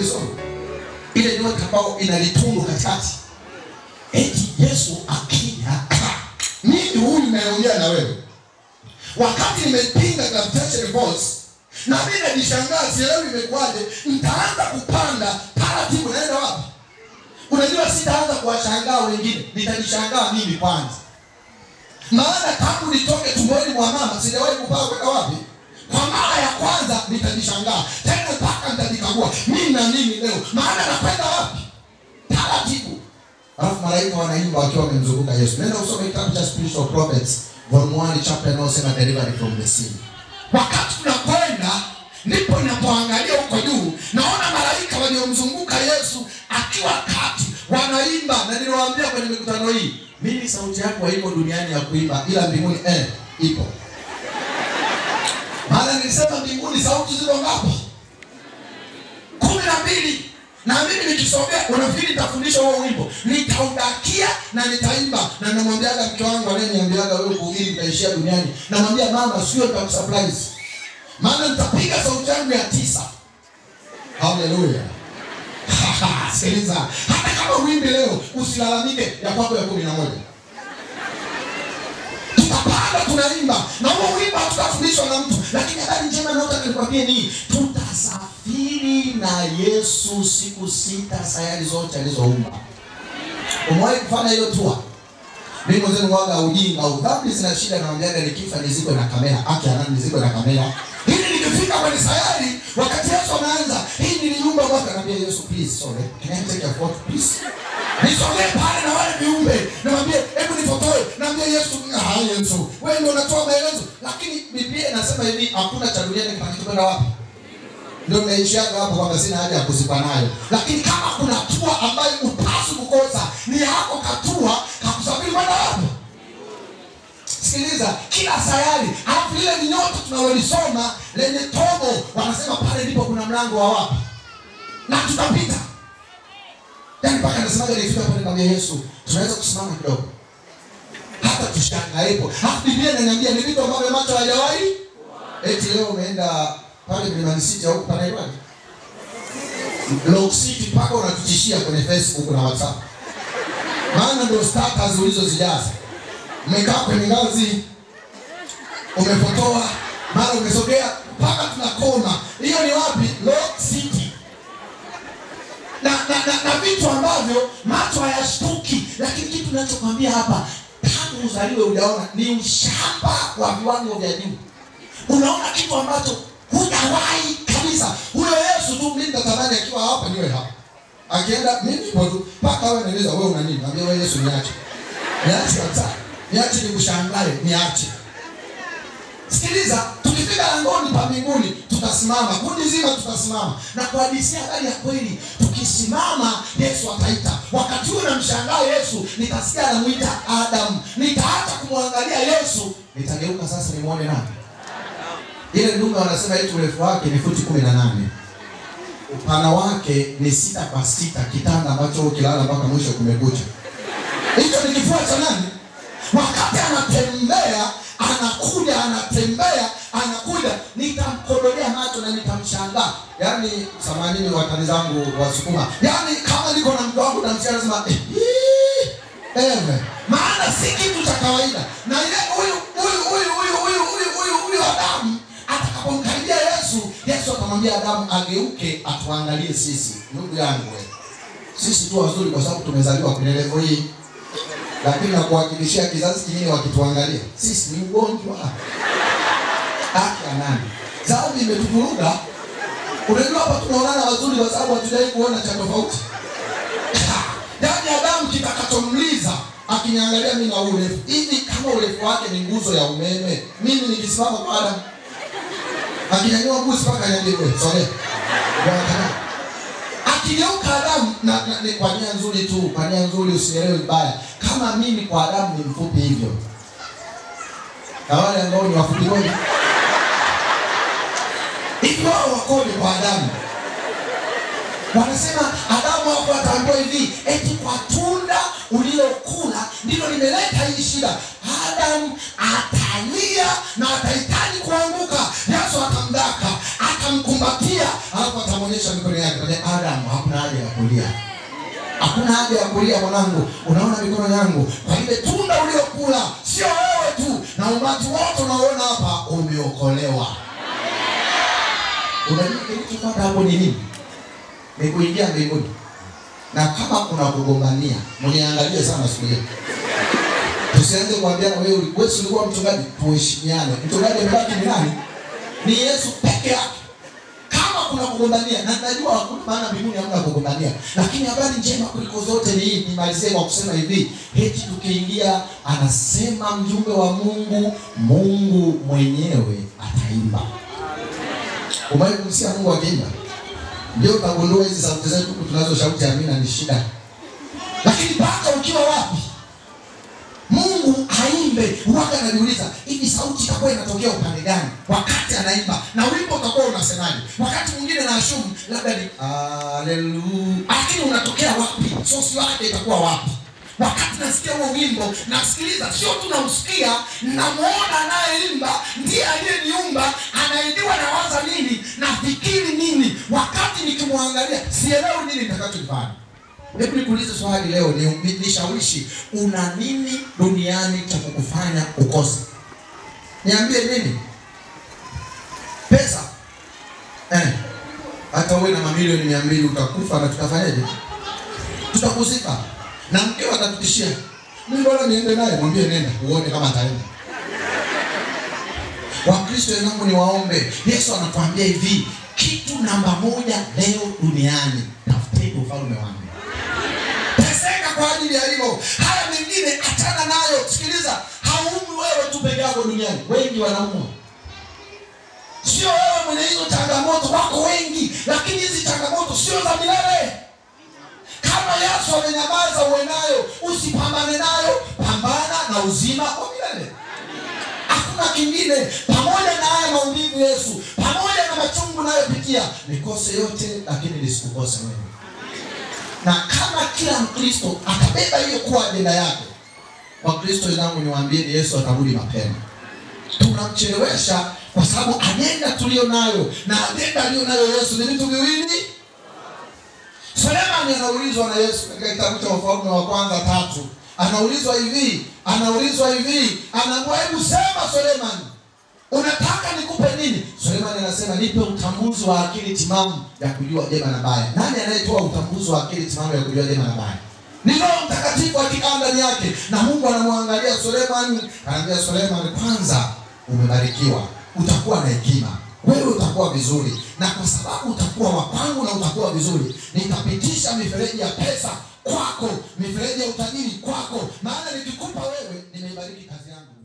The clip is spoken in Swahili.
ulisoma ile nyota ambayo ina litundu katikati eti yesu akija mimi huyu naongea na wewe wakati nimepinga gravitational force na mimi najishangaa sielewi imekuwaje nitaanza kupanda taratibu naenda wapi unajua sitaanza kuwashangaa wengine nitajishangaa mimi kwanza maana tangu nitoke tumboni mwa mama sijawahi kupaa kwenda wapi kwa mara ya kwanza nitajishangaa tena mpaka nitajikagua mimi na mimi leo maana nakwenda wapi taratibu alafu malaika wanaimba wakiwa wamemzunguka yesu nenda usome kitabu cha spiritual prophets volume 1 chapter inayosema delivery from the sea wakati tunakwenda ndipo ninapoangalia huko juu naona malaika waliomzunguka yesu akiwa kati wanaimba na niliwaambia kwenye mikutano hii mimi sauti yangu haiko duniani ya kuimba ila mbinguni eh, ipo maana nilisema mbinguni sauti ziko ngapi kumi na mbili na mimi nikisogea unafikiri nitafundisha huo wimbo nitaudakia na nitaimba na namwambiaga mke wangu anayeniambiaga wewe kuhubiri utaishia duniani namwambia mama sio nitakusurprise maana nitapiga sauti yangu ya tisa haleluya sikiliza hata kama wimbi leo usilalamike ya kwako ya kumi na moja tutapanda tunaimba na huo wimbo hatutafundishwa na mtu lakini habari njema naotaka nikwambie nii tutasafiri na yesu siku sita sayari zote alizoumba umewahi kufanya hiyo tua mimi mwenzenu waga ujinga au dhambi zina shida naambiaga nikifa nizikwe na kamera aki anani nizikwe na kamera ili nikifika kwenye sayari wakati yesu anaanza hii niliumba mwaka naambia yesu please sorry can I take a photo please nisogee pale na wale viumbe namwambie hebu nifotoe naambia yesu ah yesu wewe ndio unatoa maelezo lakini biblia inasema hivi hakuna cha duniani kitakachokwenda wapi ndio naishiaga hapo kwamba sina haja ya kuzipa nayo lakini kama kuna tua ambayo upasi kukosa ni yako katua kakusafiri kwenda wapi sikiliza kila sayari alafu lile ni nyota tunalolisoma lenye tobo wanasema pale ndipo kuna mlango wa wapi na tutapita yaani mpaka nasemaga nifika pale kwambia yesu tunaweza kusimama kidogo hata tushangaepo alafu biblia inaniambia ni vitu ambavyo macho hajawahi eti leo umeenda pale Mlimani City au panaitwaje Lock City mpaka unatutishia kwenye Facebook na WhatsApp maana ndio status ulizozijaza umekaa kwenye ngazi umepotoa mara umesogea mpaka tunakoma hiyo ni wapi Lock City na, na, na, na vitu ambavyo macho hayashtuki lakini kitu nachokwambia hapa tangu uzaliwe ujaona ni ushamba wa viwango vya juu unaona kitu ambacho hujawahi kabisa huyo yesu tu mimi natamani akiwa hapa niwe hapa akienda mimi nipo tu mpaka wewe naeleza wewe una nini naambia wewe yesu niache niache kabisa niache nikushangae niache sikiliza tukifika langoni pa mbinguni tutasimama kundi zima tutasimama na kuhadisia habari ya kweli tukisimama yesu ataita wakati huo namshangaa yesu nitasikia anamwita adamu nitaacha kumwangalia yesu nitageuka sasa nimwone nani ile ndume wanasema eti urefu wake ni futi kumi na nane upana wake ni sita kwa sita kitanda ambacho ukilala mpaka mwisho kumekucha hicho ni kifua cha nani wakati anatembea anakuja anatembea anakuja nitamkodolea macho na nitamshangaa yaani samanini watani zangu wasukuma yaani kama niko na mke wangu namsikia nasema eh, hii, ewe maana si kitu cha kawaida na ile huyu huyu huyu huyu huyu huyu huyu huyu adamu atakapomkaribia yesu yesu akamwambia adamu ageuke atuangalie sisi ndugu yangu we sisi tu wazuri kwa sababu tumezaliwa kwenye levo hii lakini nakuhakikishia kizazi kingine wakituangalia sisi ni ugonjwa haki ya nani dhambi imetuvuruga unajua hapa tunaonana wazuri kwa sababu hatujawai kuona cha tofauti yaani adamu kitakachomliza akiniangalia mi na urefu hivi kama urefu wake ni nguzo ya umeme mimi nikisimama kwa adamu akinyanyua mbuzi mpaka niambie wewe sogea akigeuka adamu na, na, ni kwa nia nzuri tu kwa nia nzuri usielewe vibaya kama mimi kwa adamu ni mfupi hivyo na wale ambao ni wafupi kweli hivi wao wakoje kwa adamu wanasema adamu hapo ataambiwa hivi eti kwa tunda ulilokula ndilo limeleta hii shida adamu atalia na atahitaji kuanguka yesu atamdaka atamkumbatia alafu atamwonyesha akaonyesha mikono yake kaja Adamu, hakuna haja ya kulia, hakuna haja ya kulia mwanangu, unaona mikono yangu kwa ile tunda uliokula, sio wewe tu na umati wote unaoona hapa umeokolewa. Unajua kilichofuata hapo ni nini? Ni kuingia mbinguni. Na kama kuna kugombania, mniangalie sana siku hiyo. Tusianze kuambiana wewe wewe si ulikuwa mchungaji, tuheshimiane. Mchungaji amebaki ni nani? Ni Yesu peke yake. Kama kuna kugombania, na najua hakuna maana mbinguni hamna kugombania, lakini habari njema kuliko zote ni hii. Nimalizie kwa kusema hivi, heti tukiingia, anasema mjumbe wa Mungu, Mungu mwenyewe ataimba. Umewahi kumsikia Mungu akiimba? Ndio utagundua hizi sauti zetu tunazo sauti ya amina ni shida. Lakini mpaka ukiwa wapi? Mungu aimbe, huwaga anajiuliza hivi sauti itakuwa inatokea upande gani wakati anaimba, na wimbo utakuwa unasemaje? Wakati mwingine na ashumu labda ni haleluya, lakini unatokea wapi? Sosi yake itakuwa wapi? Wakati nasikia huo wimbo, nasikiliza, sio tu nausikia, namuona anayeimba ndiye aliyeniumba, anaidiwa na waza nini, nafikiri nini, wakati nikimwangalia sielewi nini nitakachokifanya. Hebu nikuulize swali leo, ni nishawishi, una nini duniani cha kukufanya ukose? Niambie nini? Pesa eh, hata uwe na mamilioni mia mbili utakufa na tutafanyaje? Tutakuzika na mkeo atatutishia, mimi bora niende naye. Mwambie nenda uone kama ataenda. Wakristo wenzangu, ni waombe. Yesu anatuambia hivi, kitu namba moja leo duniani, tafuteni ufalme wangu teseka kwa ajili ya hilo. Haya mengine achana nayo. Sikiliza, haumwi wewe tu peke yako duniani, wengi wanaumwa. Sio wewe mwenye hizo changamoto, wako wengi, lakini hizi changamoto sio za milele. Kama Yesu amenyamaza, uwe nayo, usipambane nayo, pambana na uzima wa milele. Hakuna kingine. Pamoja na haya maumivu, Yesu, pamoja na machungu nayopitia, nikose yote, lakini nisikukose wewe na kama kila Mkristo atabeba hiyo kuwa ajenda yake, Wakristo wenzangu, niwaambieni, Yesu atarudi mapema. Tunamchelewesha kwa sababu ajenda tuliyo nayo na ajenda aliyo nayo Yesu ni vitu viwili. Sulemani anaulizwa na Yesu katika kitabu cha Wafalme wa kwanza tatu, anaulizwa hivi, anaulizwa hivi, anaambiwa hebu sema Sulemani, unataka nikupe nini? Sulemani anasema nipe utambuzi wa akili timamu ya kujua jema na baya. Nani anayetoa utambuzi wa akili timamu ya kujua jema na baya? Ni Roho Mtakatifu akikaa ndani yake, na Mungu anamwangalia Sulemani, anaambia Sulemani, kwanza umebarikiwa, utakuwa na hekima wewe utakuwa vizuri, na kwa sababu utakuwa wa kwangu na utakuwa vizuri, nitapitisha mifereji ya pesa kwako, mifereji ya utajiri kwako, maana nikikupa wewe, nimeibariki kazi yangu.